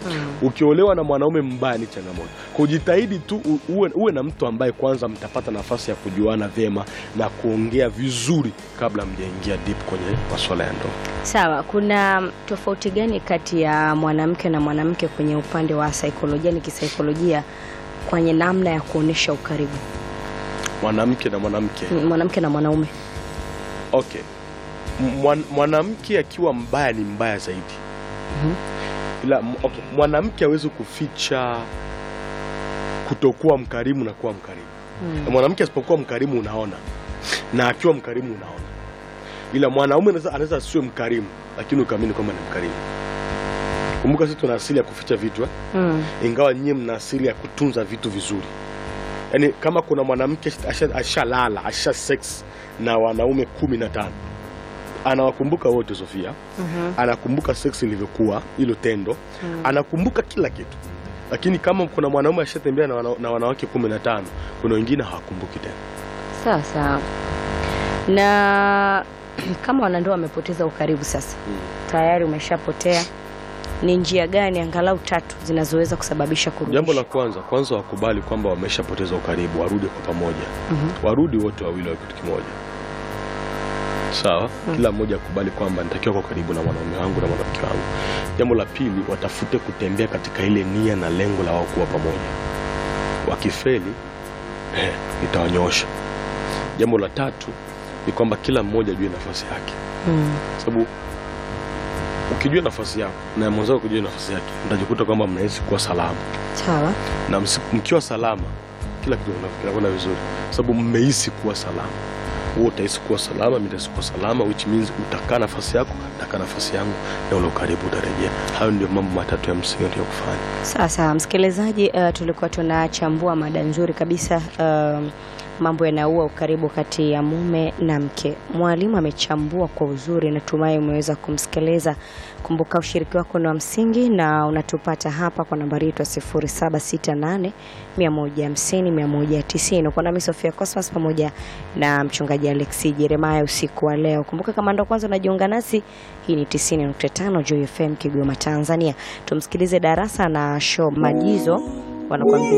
ukiolewa na mwanaume mbaya ni changamoto kujitahidi tu u- uwe, uwe na mtu ambaye kwanza mtapata nafasi ya kujuana vyema na kuongea vizuri kabla mjaingia deep kwenye masuala ya ndoa Sawa, kuna tofauti gani kati ya mwanamke na mwanamke kwenye upande wa saikolojia, ni kisaikolojia, kwenye namna ya kuonesha ukaribu, mwanamke na mwanamke Mm, mwanamke na mwanaume? okay Mwan, mwanamke akiwa mbaya ni mbaya zaidi ila m- okay. mwanamke hawezi kuficha kutokuwa mkarimu na kuwa mkarimu na mwanamke asipokuwa mkarimu unaona na akiwa mkarimu unaona ila mwanaume anaweza- anaweza asiwe mkarimu lakini ukaamini kwamba ni mkarimu kumbuka sisi tuna asili ya kuficha vitu eh? Mm. ingawa nyie mna asili ya kutunza vitu vizuri yaani kama kuna mwanamke asha- ashalala asha sex na wanaume kumi na tano anawakumbuka wote Sofia anakumbuka sex ilivyokuwa hilo tendo anakumbuka kila kitu lakini kama kuna mwanaume ashatembea na, wana, na wanawake kumi na tano kuna wengine hawakumbuki tena Sawa sawa. Na kama wanandoa wamepoteza ukaribu sasa, tayari umeshapotea, ni njia gani angalau tatu zinazoweza kusababisha kurudisha? jambo la kwanza kwanza wakubali kwamba wameshapoteza ukaribu warudi kwa pamoja warudi wote wawili wa kitu kimoja sawa kila mmoja akubali kwamba nitakiwa kwa karibu na mwanaume wangu na mwanamke wangu jambo la pili watafute kutembea katika ile nia na lengo la wao kuwa pamoja wakifeli eh, nitawanyoosha jambo la tatu ni kwamba kila mmoja ajue nafasi yake Mm. sababu ukijua nafasi yako na mwenzako kujua nafasi yake mtajikuta kwamba mnahisi kuwa salama Sawa. na msi- mkiwa salama kila kitu kina- kinakwenda vizuri sababu mmehisi kuwa salama wewe utahisi kuwa salama mimi nitahisi kuwa salama which means utakaa nafasi yako nitakaa nafasi yangu na ule ukaribu utarejea hayo ndio mambo matatu ya msingi ndio kufanya Sawa sawa, msikilizaji, uh, tulikuwa tunachambua mada nzuri kabisa uh, mambo yanaua ukaribu kati ya mume na mke. Mwalimu amechambua kwa uzuri, natumai umeweza kumsikiliza. Kumbuka ushiriki wako ni wa msingi na unatupata hapa kwa nambari yetu ya 0768 150 190. Uko nami Sofia Cosmas pamoja na mchungaji Alexi Jeremiah usiku wa leo. Kumbuka kama ndo kwanza unajiunga nasi, hii ni 90.5 Joy FM Kigoma, Tanzania. Tumsikilize darasa na show Majizo wanakuambia